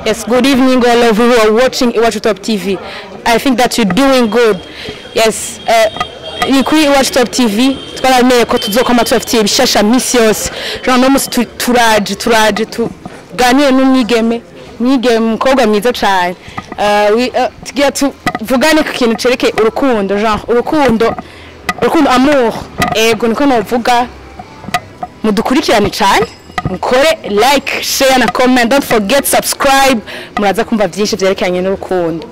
Yes, good evening, all of you who are watching Iwachu Top TV. I think that you're doing good. Yes, uh, ni kuri Iwachu Top TV twaramenye ko tuzokoma tubafitiye ibishasha misi yose jean no musi tu- turaje turaje tuganire n'umwigeme mwigeme umukobwa mwiza cyane Uh, wi- uh, tugira tuvugane ku kintu cerekeye urukundo jean urukundo urukundo amour ego niko novuga mudukurikirane cyane mukore like share na comment don't forget subscribe muraza kumva byinshi byerekeranye n'urukundo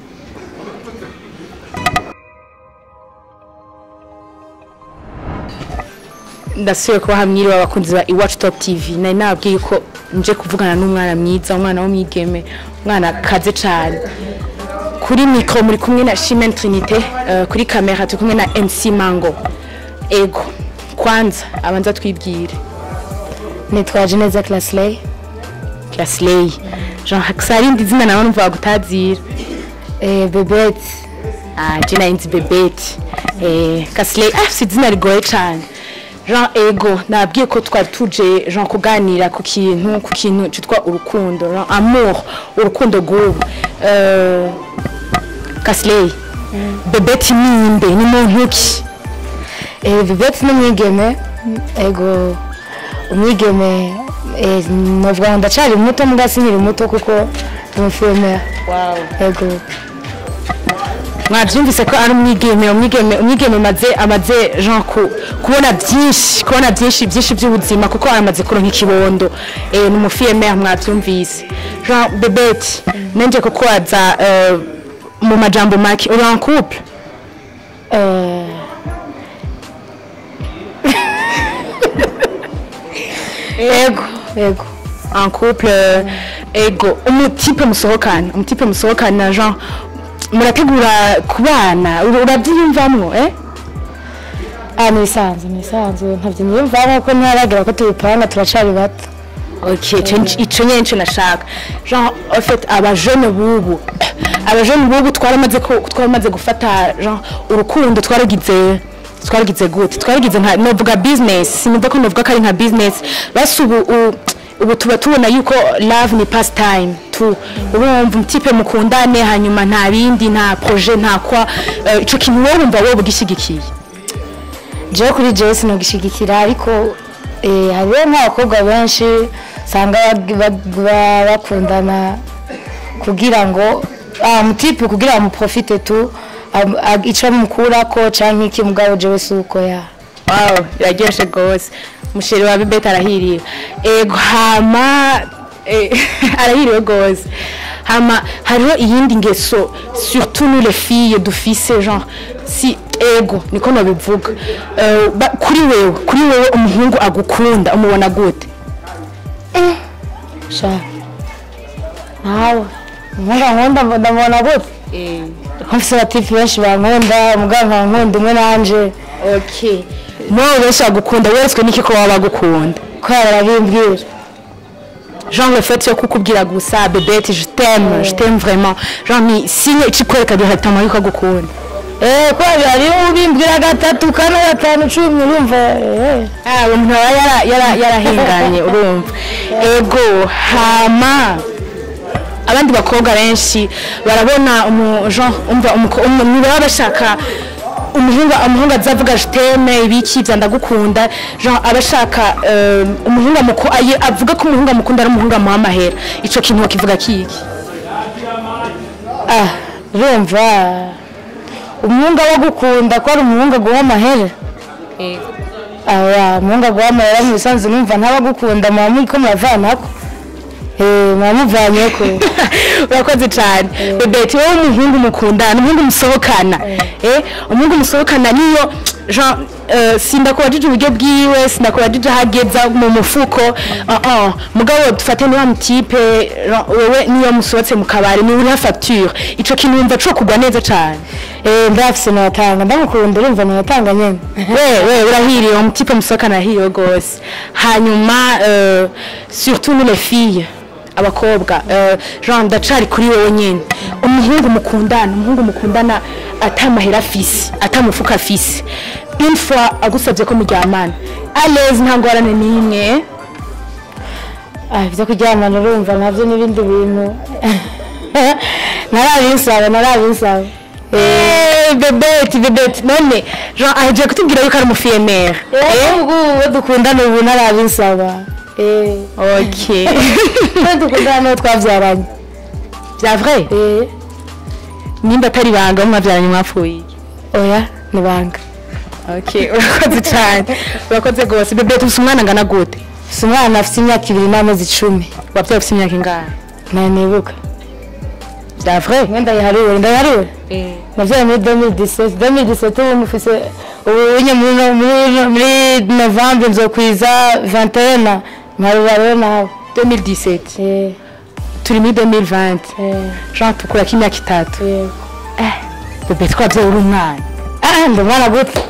ndasubiye kuba hamwiriwe abakunzi ba iwacu top tv nari nababwiye ko nje kuvugana n'umwana mwiza umwana w'umwigeme umwana kaze cyane kuri mikoro muri kumwe na shimen trinite eh, kuri kamera turi kumwe na mc mango ego kwanza abanza twibwire nitwaje neza clasley Clasley Jean Haksarindi zina nawe numva bagutazira eh, bebete ah je nari nzi Bebete eh Clasley ah si izina rigoye cyane Jean ego nabwiye ko twari tuje Jean kuganira ku kintu ku kintu cyitwa urukundo Jean amour urukundo rw'ubu eh Clasley Bebete nimbe ni muntu ki eh, bebete n'umwigeme ego umwigeme eh, novuga ngo ndacari muto muga sinkiri muto kuko tumufilmera wow ego mwabyumvise ko ari umwigeme umwigeme umwigeme amaze amaze jean ku kubona byinshi kubona byinshi byinshi by'ubuzima kuko aramaze kuronka ikibondo eh, ni umufiyemere mwabyumvise jean bebete nenje kukubaza eh, mu majambo make uri en couple eh, ego ego en couple eh, ego umutipe musohokana umutipe musohokana jean murategura kubana ura- urabyiyumvamwo eh ah nisanzwe nisanzwe ntavyo niyumvamo ko ntaragira ko tubipanga turacari bato Ok, ico- ico nyene nico nashaka genre en fait abajene bubu abajene bubu twaramaze ko twaramaze gufata genre urukundo twaragize twaragize gute twaragize nka novuga business sinumva ko novuga ko ari nka business basi ubu u- ubu tuba tubona yuko love ni past time tu urumva umutipe mukundane hanyuma nta bindi nta projet nta kwa eh, ico kintu wowe wumva wowe ugishigikiye jewe kuri jewe sinogishigikira ariko eh, hariho nk'abakobwa benshi usanga bag- bag- ba- bakundana kugira ngo ah, mutipe kugira ngo muprofite tu am- ag- ico mukurako canke iki mugabo jewe si uko ya wow iraryoshe rwose umusheri wa bibete arahiriwe ego hama eh, arahiriwe rwose hama hariho iyindi ngeso surtout nous les filles dufise genre si ego niko nabivuga Eh, ba- kuri wewe kuri wewe umuhungu agukunda umubona gute sha nawe nkunda nkunda ndamubona gute ko mfise abatipe benshi bankunda mugabo nkankunda umwe nanje okay nawe benshi bagukunda weretswe n'iki ko baba bagukunda kubera barabimbwira genre le fait yo kukubwira gusa bebete je t'aime je t'aime vraiment genre ni signe ikikwereka directement yuko agukunda Eh, kubera hariho ubimbwira gatatu kane gatanu cumi urumva eh. Ah, uwo muntu aba yara- yara- yarahinganye urumva ego hama abandi bakobwa benshi barabona umu- genre, umva umuko- umu- ntibaba bashaka umuhungu umuhungu azavuga jiteme ibiki bya ndagukunda genre abashaka eh, umuhungu amuku- aye- avuga ko umuhungu amukunda ari umuhungu amuha amahera ico kintu bakivuga kiki ah urumva umuhungu aba agukunda ko ari umuhungu aguha amahera aya umuhungu aguha amahera mu bisanzwe numva ntaba agukunda muba muri ko muravanako Eh, muba muvanyeko urakoze cyane bebeti wowe umuhungu mukundana umuhungu musohokana eh umuhungu musohokana niyo jean eh, sindakubajije uburyo bwiwe sindakubajije aho ageza mu mufuko ah ah mugabo dufate niwa mutipe Jean, wewe niyo musohotse mu kabari ni uriha facture ico kintu wumva co kugwa neza cyane Eh, ndafise nayatanga ndamukunda urumva nayatanga nyene we we urahiriwe umutipe musohokana arahiriwe rwose hanyuma eh, surtout nous les filles abakobwa eh, jean ndacari kuri wowe nyene umuhungu mukundana umuhungu mukundana atamahera afise atamufuka afise une fois agusabye ko muryamana alezi nta ngorane n'imwe ah byo kuryamana urumva nabyo n'ibindi bintu narabinsaba narabinsaba Eh, bebeti bebeti none jean agiye kutubwira yuko ari umufiyemeri eh ubwo uwo dukundana ubu narabinsaba eh ok uwo dukundana n'uwo twabyaranye bya vrai eh nimba atari ibanga mwabyaranye mwapfuye iki? oya ni banga ok urakoze cyane urakoze rwose bebeti ufite umwana angana gute si umwana afite imyaka ibiri n'amezi icumi wabyaye ufite imyaka ingahe ntanibuka bya vrai mwenda yiharure ndayiharure nabyaye muri 2017 2017 ubu mufise ubu nye muri no- muri no- muri novembre nzokwiza 21 mparura rero nawe 2017 eh turi muri 2020 eh jean tukurako imyaka itatu eh bebeti twabyaye uri umwana ah ndi umwana gute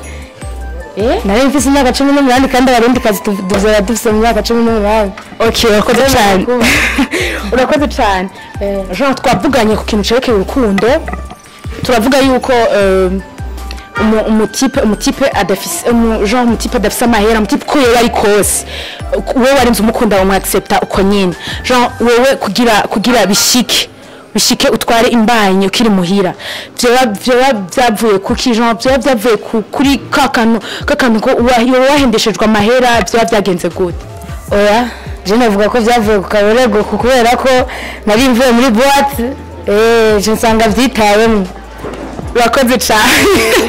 eh nari mfise imyaka cumi n'umunani kandi abarundi kazi tuzora dufise mu myaka cumi n'umunani ok urakoze Ndabona cyane kuba. urakoze cyane Eh. jean twavuganye ku kintu cerekeye urukundo turavuga yuko eh, umu- umutipe umutipe adafise umu- jean umutipe adafise amahera umutipe uko yoba ari kose wowe warinze umukunda wamwaccepta uko nyine jean wewe kugira kugira bishike bishike utware imbanyi ukiri muhira vyoba vyoba vyavuye kuki jean vyoba vyavuye ku- kuri ka kantu ka kantu ko wa- yoba wahendeshejwe amahera vyoba vyagenze gute oya je navuga ko vyavuye ku kaborego ku- kubera ko nari mvuye muri boîte eh je nsanga vyitayemwo urakoze cyane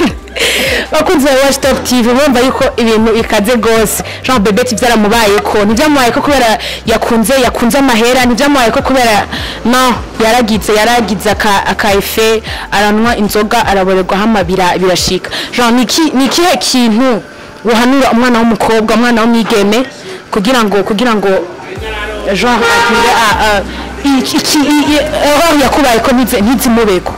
bakunze ba watch top tv bumva yuko ibintu bikaze rwose jean bebeti byaramubaye ko ntibyamubaye ko kubera yakunze yakunze amahera ntibyamubaye ko kubera no yaragize yaragize aka aka efe aranywa inzoga araborerwaho amabira birashika jean ni iki- ni ikihe kintu uhanura umwana w'umukobwa umwana w'umwigeme kugira ngo kugira ngo jean agire a- a- iki iki- i- i- aho yakubaye ko ntize- ntizimubeko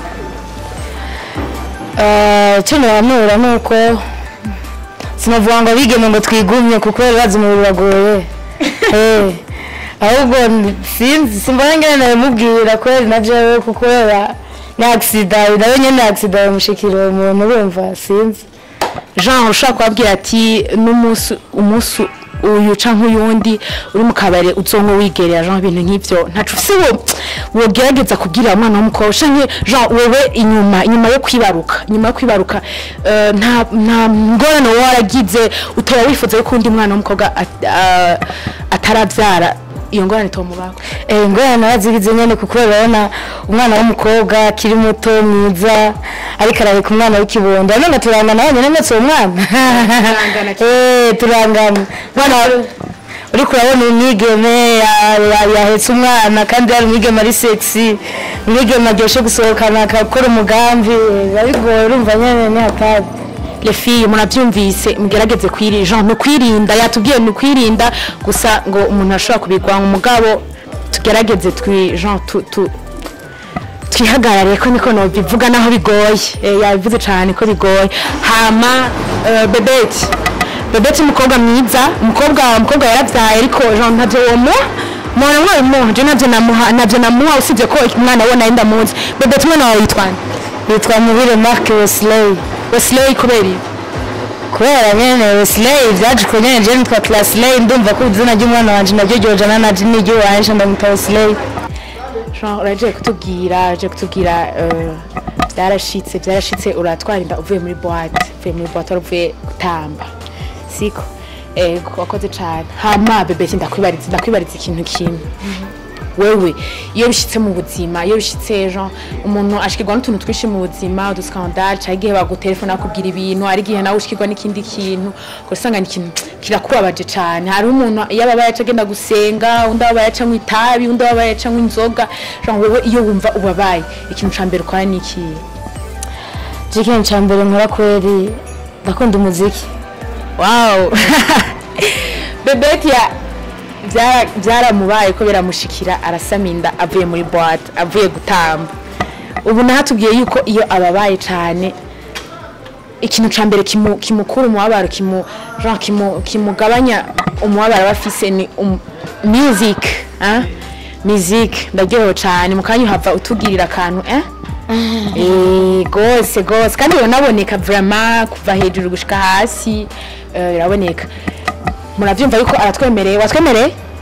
Eh, icyo ntiwanura ni uko sinavuga ngo bigeme ngo twigumye kuko bazi umubiri uragoye Eh, ahubwo ni- sinzi simbona ngene nabimubwira kweri na jewe kuko yaba ni agisida nawe nyene agisida yamushikira uwo muntu urumva sinzi jean ushobora kubabwira ati n'umunsi umunsi uyu canke uyundi uri mu kabari uzonka wigerera jean ibintu nk'ivyo ntaco ufise wo wogerageza kubwira umwana w'umukobwa canke jean wewe inyuma inyuma yo kwibaruka inyuma yo kwibaruka eh, nta nta ngorane wowe waragize utaba wifuza yuko undi mwana w'umukobwa at- ah, ataravyara iyo ngorane tomubako Eh, ingorane narazigize nyene kuko urabona umwana w'umukobwa akiri muto mwiza ariko arareka umwana w'ikibondo none turangana wenyine ndetse uwo mwana Eh, turangana mwana uriko urabona umwigeme ya- ya- yahetse umwana kandi yari umwigeme ari sexy umwigeme aryoshe gusohokana akakora umugambi eh, biba bigoye urumva nyene ni hatari les filles murabyumvise mugerageze kwirinda jean ni ukwirinda yatubwiye ni ukwirinda gusa ngo umuntu ashobora kubigwanya umugabo tugerageze twi jean tu, tu, twihagarare ko niko nobivuga naho bigoye Eh, yabivuze cyane ko bigoye hama eh, bebeti bebeti umukobwa mwiza umukobwa umukobwa yarabyaye ariko jean ntabyo womuha mwana mwabimuha je nabyo namuha nabyo namuha usibye ko umwana we nayo ndamuzi bebeti umwana wawe yitwa nde yitwa mubire mark wesley wesley kubera iki? kubera nyene wesley vyaje ko nyene je nitwa clasley ndumva ko izina ry'umwana wanje naryo ryojana naje n'iryo wanje ndamwita wesley Jean uraje kutubwira uraje kutubwira eh, byarashitse byarashitse uratwara inda uvuye muri boîte uvuye muri boîte wari uvuye gutamba siko ego wakoze cyane hama bebeti ndakwibariza ndakwibariza ikintu kimwe wewe iyo bishitse mu buzima iyo bishitse Jean umuntu ashikirwa n'utuntu twinshi mu buzima uduskandal cyangwa igihe bagutelefona bakubwira ibintu hari igihe nawe ushikirwa n'ikindi kintu ugasanga ni ikintu kirakubabaje cyane hari umuntu iyo ababaye aca agenda gusenga undi ababaye aca anywa itabi undi ababaye aca anywa inzoga Jean wewe iyo wumva ubabaye ikintu ca mbere ukora ni ikihe je ikintu ca mbere nkora kweri ndakunda umuziki wow bebeti ya byara- byaramubaye ko biramushikira arasama inda avuye muri boîte avuye gutamba ubu nahatubwiye yuko iyo ababaye cyane ikintu ca mbere kimu- kimukura umubabaro kimu genre kimu- kimugabanya umubabaro aba afise ni um, music ah? music ndaryohewe cyane mu kanya uhava utugirira akantu eh? Eh, gose gose kandi biranaboneka vraiment kuva hejuru gushika hasi eh, biraboneka muravyumva yuko aratwemereye watwemereye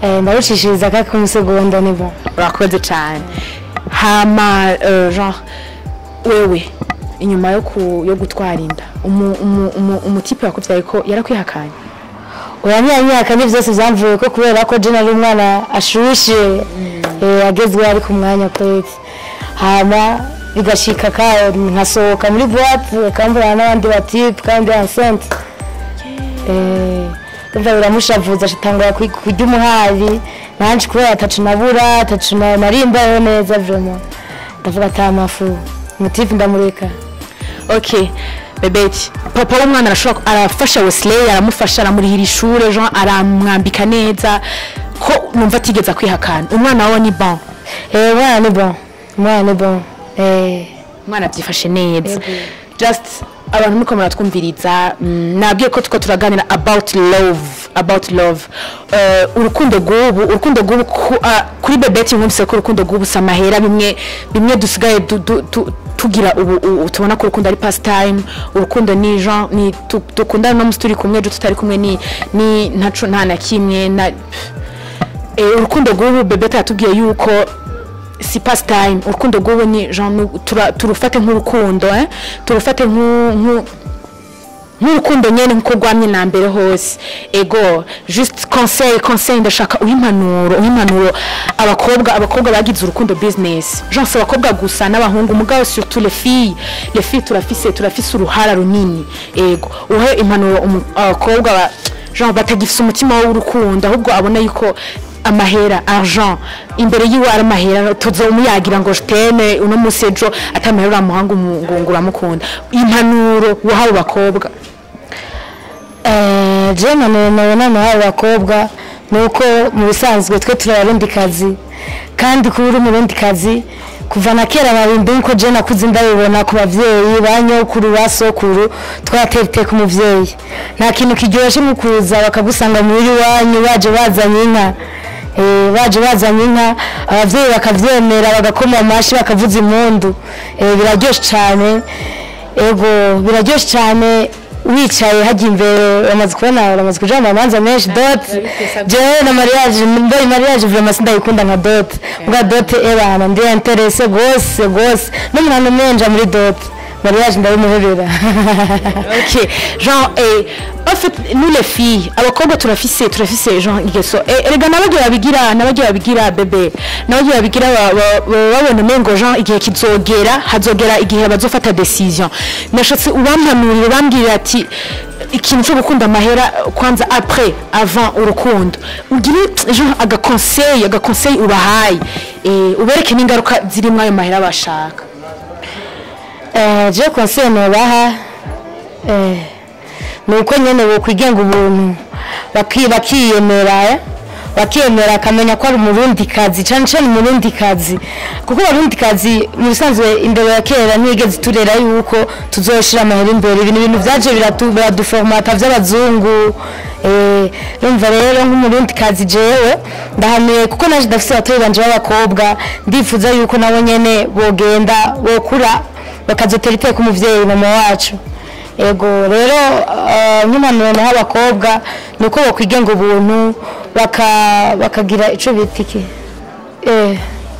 Eh, ndarucishiriza kaka kumusegonda ni bon urakoze cyane hama eh, genre wewe inyuma yo ku yo gutwara inda umu- umu- umu- umutipe wakubyaye ko yarakwihakanye oya niya myaka ni byose byamvuye ko kubera ko jena ari umwana ashushe eh, agezweho ari ku mwanya kwezi hama bigashika ka nkasohoka muri boîte akambura n'abandi batipe kandi enceinte eh umva biramushavuza ashitangura kwi- kurya umuhari nanje kubera atacu nabura atacu na- narimbayeho neza vraiment ndavuga ata mafu umutipe ndamureka okay bebeti papa w'umwana arashobora arafasha wesley aramufasha aramurihira ishuri jean aramwambika neza ko numva atigeze akwihakana umwana wawe ni bon eh umwana ni bon umwana ni bon eh umwana byifashe neza just abantu muko muratwumviriza mm, nabwiye ko tuko turaganira about love about love Eh, urukundo rw'ubu urukundo rw'ubu ku- ah, kuri bebeti mwumvise ko urukundo rw'ubu si amahera bimwe bimwe dusigaye du- du- tu- tugira ubu ubu tubona ko urukundo ari pastime urukundo ni jean ni tu- dukundana no musi turi kumwe ejo tutari kumwe ni ni ntaco nta na kimwe na Eh, urukundo rw'ubu bebeta yatubwiye yuko si pastime urukundo rw'ubu ni genre nu- tura- turufate nk'urukundo eh? turufate nk'u- nk'u- nk'urukundo nyene nkuko rwamye na mbere hose ego just conseil conseil ndashaka uw'impanuro uw'impanuro abakobwa abakobwa bagize urukundo business genre si abakobwa gusa n'abahungu mugabo surtout les filles les filles turafise turafise uruhara runini ego uhe impanuro umu- abakobwa ba- genre batagifise umutima w'urukundo ahubwo abona yuko amahera argent imbere yiwe ari amahera tuzomuyagira ngo teme uno munsi ejo atamahera uramuhanga ngo ngo uramukunda impanuro wahawe bakobwa Eh, je none nabona nawe abakobwa ni uko mu bisanzwe twe turi abarundikazi kandi kuba uri umurundikazi kuva na kera narindi nkuko je nakuze ndabibona ku bavyeyi ba nyokuru ba sokuru twatera iteka umuvyeyi nta kintu kiryoshye mu kuza bakagusanga muri iwanyu baje bazanye inka Eh, baje bazanye inka abavyeyi bakavyemera bagakoma amashi bakavuza impundu Eh, biraryoshe cyane ego biraryoshe cyane wicaye hajya imbere bamaze kubona bamaze kuja mu manza menshi dot jewe na mariage mbari mariage vraiment sindayikunda nka dot mbwa dot ebana ndi interesse gose gose n'umuntu menja muri dot mariage ndabimuhebera ok genre eh, en fait nous les filles abakobwa turafise turafise genre ingeso eh, erega nabagiye babigira nabagiye babigira bebe nabagiye babigira ba- ba- ba- babona umengo genre igihe kizogera hazogera igihe bazofata decision nashatse ubampanurira bambwira ati ikintu cyo gukunda amahera kwanza après avant urukundo ugire genre agaconseil agaconseil ubahaye eh, ubereke n'ingaruka zirimo ayo mahera bashaka Eh, je conseil nobaha eh, ni uko nyene bokwigenga ubuntu baki- bakiyemera eh, bakiyemera akamenya ko ari umurundi kazi cane cane umurundi kazi kuko abarundi kazi mu bisanzwe imbere ya kera ntiyigeze turera yuko tuzoshira amahera imbere ibintu ibintu vyaje biratu- biraduformata vy'abazungu eh, numva rero nk'umurundi kazi jewe ndahamiye kuko naje ndafise abatoyi banje b'abakobwa ndifuza yuko nabo nyene bogenda bokura bakazotera iteka umuvyeyi mama wacu ego rero uh, nk'impanuro naho abakobwa ni uko bakwigenga ubuntu baka- bakagira ico bita iki eh,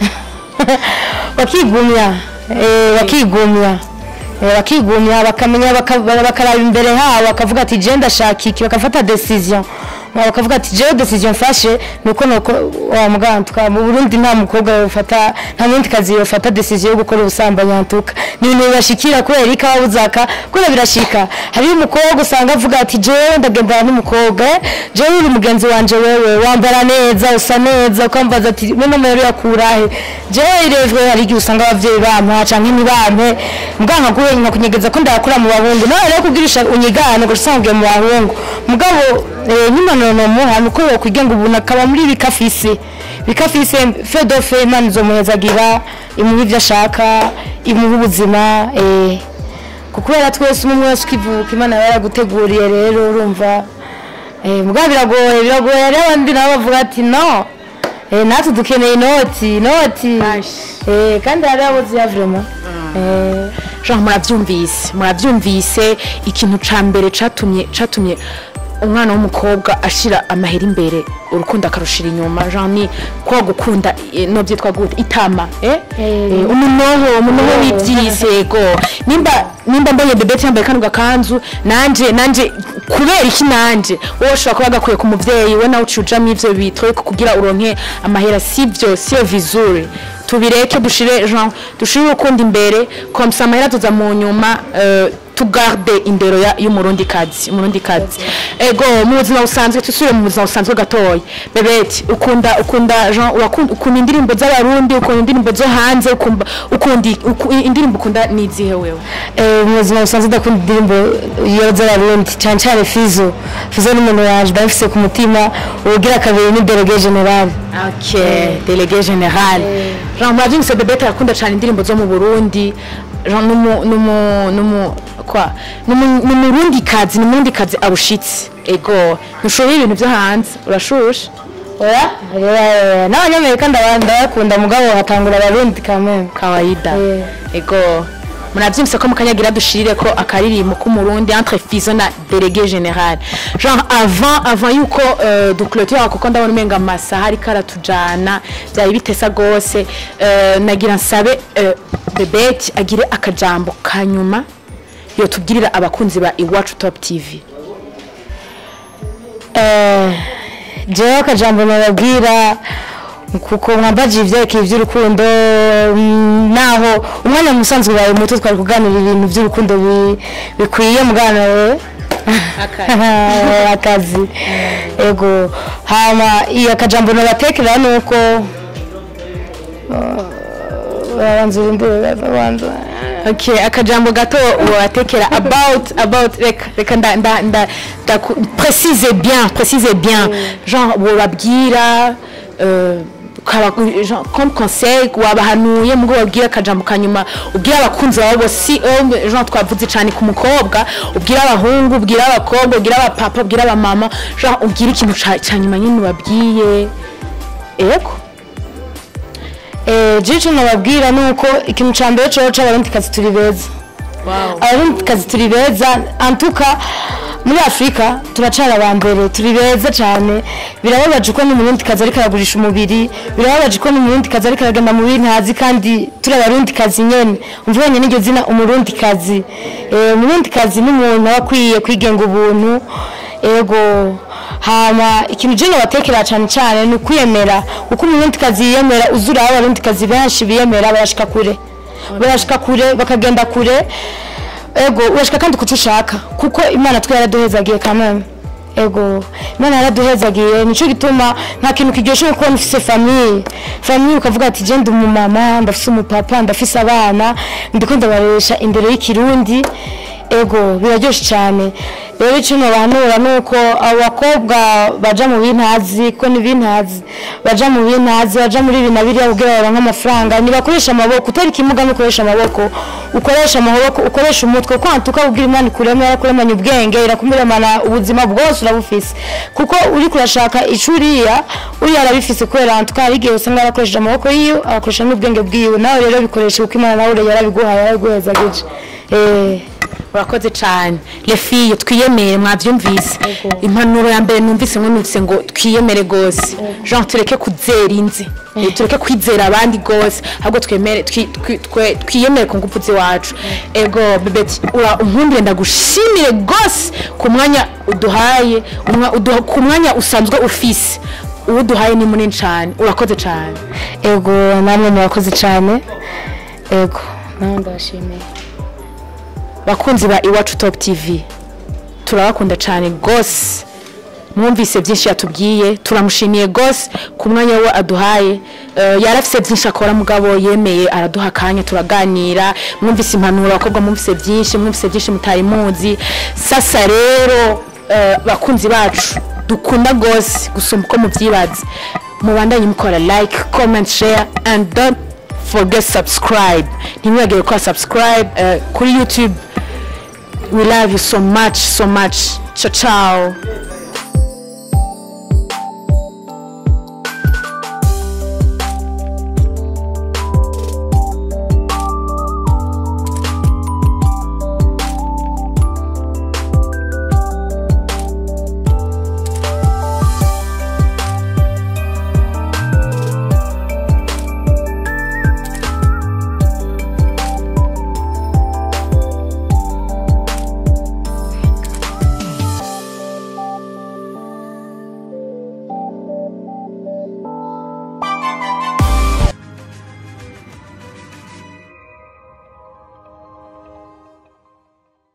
bakigumya eh, bakigumya Eh, bakigumya bakamenya baka- bakaraba imbere habo bakavuga ati je ndashaka iki bakafata decision bakavuga ati jewe decision mfashe nuko nuko wa mugantuka mu Burundi nta mukobwa yofata nta mundi kazi yofata decision yo gukora ubusambanyi antuka ni ibintu bibashikira kubera iki abuzaka kubera birashika hari umukobwa usanga avuga ati jewe ndagendana n'umukobwa eh, jewe uri mugenzi wanje wewe wambara neza usa neza ukambaza ati none amahero yakurahe jewe irejwe hari igihe usanga abavyeyi bampa canke ntibampe muganga guhe nkakunyegeza ko ndakura mu bahungu nawe rero kugirisha unyigane ngo usanga ugiye mu bahungu mugabo eh, nyimpanuro nomuha nuko yokwigenga ubuntu akaba muri bikafise bikafise fedofe imana izomuhezagira imuha ivyo ashaka imuha ubuzima eh, kubera twese umwe wese ukivuka imana yaba yaraguteguriye rero urumva eh, mugabo biragoye biragoye hariho abandi nabo bavuga ati no eh, natwe dukeneye inoti inoti eh, kandi hariho abo ziya vraiment eh, genre murabyumvise murabyumvise ikintu ca mbere catumye catumye umwana w'umukobwa ashira amahera imbere urukundo akarushira inyuma jean ni kwa gukunda eh, no byitwa gute itama eh? Eh, umunoho umunoho w'ibyizego nimba nimba mbonye bebete yambaye kano gakanzu nanje nanje kubera iki nanje wowe ushobora kuba gakuye ku muvyeyi we nawe ucujamo ivyo bitoye kugira uronke amahera sivyo siyo vizure tubireke dushire jean dushire urukundo imbere komsa amahera tuza mu nyuma eh, tugarde indero ya- y'umurundi kazi umurundi kazi ego mu buzima busanzwe tusubire mu buzima busanzwe gatoya bebeti ukunda ukunda jean urakunda ukunda indirimbo z'abarundi ukunda indirimbo zo hanze ukumva ukunda uku- indirimbo ukunda ni izihe wewe Eh, mu buzima busanzwe ndakunda indirimbo iyo z'abarundi cyane cyane fizo fizo ni umuntu wanje ndabifise ku mutima ubugira kabiri ni delege general ok delege general jean murabyumvise bebeti arakunda cyane indirimbo zo mu burundi jean numu numu numu kwa numu- ni umurundi kazi ni umurundi kazi abushitse ego ntushobora ibintu byo hanze urashusha oya eh, n'abanyamerika ndaba- ndabakunda mugabo hatangura abarundi kameme kawaida Eh. ego murabyumvise ko mukanyagira dushirire ko akaririmbo k'umurundi entre fizo na délégué général genre avant avant yuko uh, duclôture kuko ndabona umenga amasaha ariko aratujana byari bitesa gose uh, nagira nsabe uh, bebeti agire akajambo kanyuma yotubwirira abakunzi ba iwacu top tv Eh, jewe akajambo nababwira kuko mwambaje ivyerekeye ivy'urukundo mm, naho umwanya musanzwe wawe muto twari kuganira ibintu vy'urukundo bi- bikwiye mugana we akazi ego hama iyo akajambo nabatekera nuko babanza urimbure babanza okay akajambo gato watekera about about reka reka nda nda nda ndaku- précise bien précise bien genre wababwira euh, kaba genre comme conseil wabahanuye mugo babwira akajambo kanyuma ubwira abakunzi bawe bose si eh, genre twavuze cyane ku mukobwa ubwira abahungu ubwira abakobwa ubwira abapapa ubwira abamama genre ubwira ikintu ca ca nyuma nyine ubabwiye ego eh jico nababwira nuko ikintu ca mbere coco abarundi kazi turi beza wow abarundi kazi turi beza antuka muri afurika turacara aba mbere turi beza cyane birababaje ko n'umurundi kazi ariko aragurisha umubiri birababaje ko n'umurundi kazi ariko aragenda mu bintazi kandi turi abarundi kazi nyene umvanye n'iryo zina umurundi kazi eh, umurundi kazi n'umuntu aba akwiye kwigenga ubuntu ego hama ikintu je nobatekera cyane cyane ni ukwiyemera uko umurundi kazi yiyemera uzura aho abarundi kazi benshi biyemera barashika kure barashika kure bakagenda kure ego urashika kandi kuco ushaka kuko imana twe yaraduhezagiye kameme ego imana yaraduhezagiye nico gituma nta kintu kiryoshe nko kubona ufise famiye famiye ukavuga ati je ndi umumama ndafise umupapa ndafise abana ndiko ndabaresha imbere y'ikirundi ego biraryoshe cyane rero icyo nobanura ni uko abo bakobwa baja mu bintazi ko ni bintazi baja mu bintazi baja muri ibi na biriya kugira baronke amafaranga ntibakoresha amaboko utari ikimuga nukoresha amaboko ukoresha amaboko ukoresha umutwe kwantuka kugira imana ikurema yarakuremanye ubwenge irakumiremana ubuzima bwose urabufise kuko uri kurashaka icuriya uriya arabifise kubera antuka hari igihe usanga yarakoresheje amaboko yiwe agakoresha n'ubwenge bwiwe nawe rero bikoresha kuko imana nawe yarabiguhaye yarabiguhezagije eh urakoze cyane lefiye twiyemere mwabyumvise impanuro ya mbere numvise numvise ngo twiyemere rwose jean tureke kuzera inzi Eh, tureke kwizera abandi rwose ahubwo twemere twi- twi- twe- twiyemere ku ngufu z'iwacu ego bebeti ura unkundire ndagushimire rwose ku mwanya uduhaye umwa- uduha- ku mwanya usanzwe ufise uwo uduhaye ni munini cyane urakoze cyane ego namwe murakoze cyane ego nawe ndabashimiye bakunzi ba iwacu top tv turabakunda cyane rwose mwumvise byinshi yatubwiye turamushimiye rwose ku mwanya we aduhaye Eh, yari afite byinshi akora mugabo yemeye araduha akanya turaganira mwumvise impanuro abakobwa mwumvise byinshi mwumvise byinshi mutari muzi sasa rero eh, bakunzi bacu dukunda rwose gusumba uko mubyibaza mubandanye mukora like comment share and don't forget subscribe ntimwibagire gukora subscribe eh, kuri youtube we love you so much so much ciao ciao